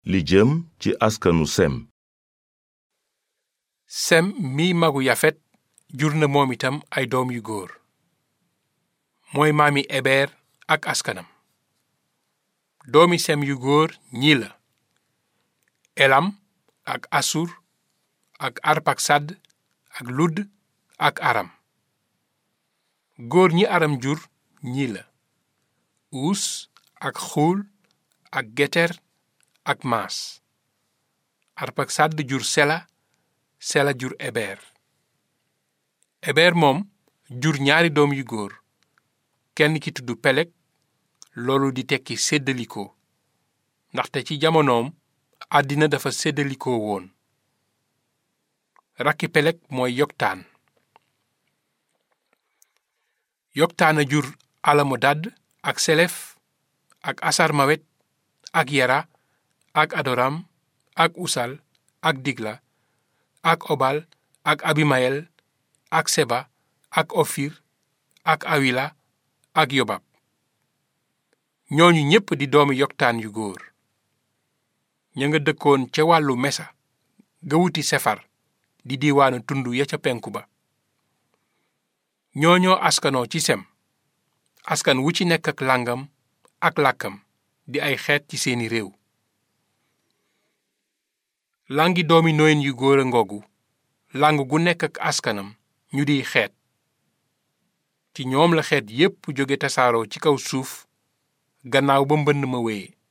li jëm ci askanu sem sem mi magu yafet jur na moom itam ay doom yu góor mooy maami ebeer ak askanam doomi sem yu góor ñii la elam ak asur ak arpaksad ak ludd ak aram góor ñi aram jur ñii la uus ak xuul ak geter ak maas arpaksad jur sela sela jur ebeer ebeer moom jur ñaari doom yu góor kenn ki tudd pelek loolu di tekki séddalikoo ndaxte ci jamonoom àddina dafa séddalikoo woon rakki pelek mooy yoktaan yoktaana jur alamodad ak selef ak asarmawet ak yara ak adoram ak usal ak digla ak obal ak abimayel ak seba ak ofir ak awila ak yobab ñooñu ñépp di doomi yoktaan yu góor ña nga dëkkoon ca wàllu mesa ga wuti sefar di diiwaanu tund ya ca penku ba ñooñoo askanoo ci sem askan wu ci nekk ak làngam ak làkkam di ay xeet ci seeni réew làngi doomi noyin yu góor a ngoogu làng gu nekk ak askanam ñu di xeet ci ñoom la xeet yépp jóge tasaaroo ci kaw suuf gannaaw ba mbënn ma wéye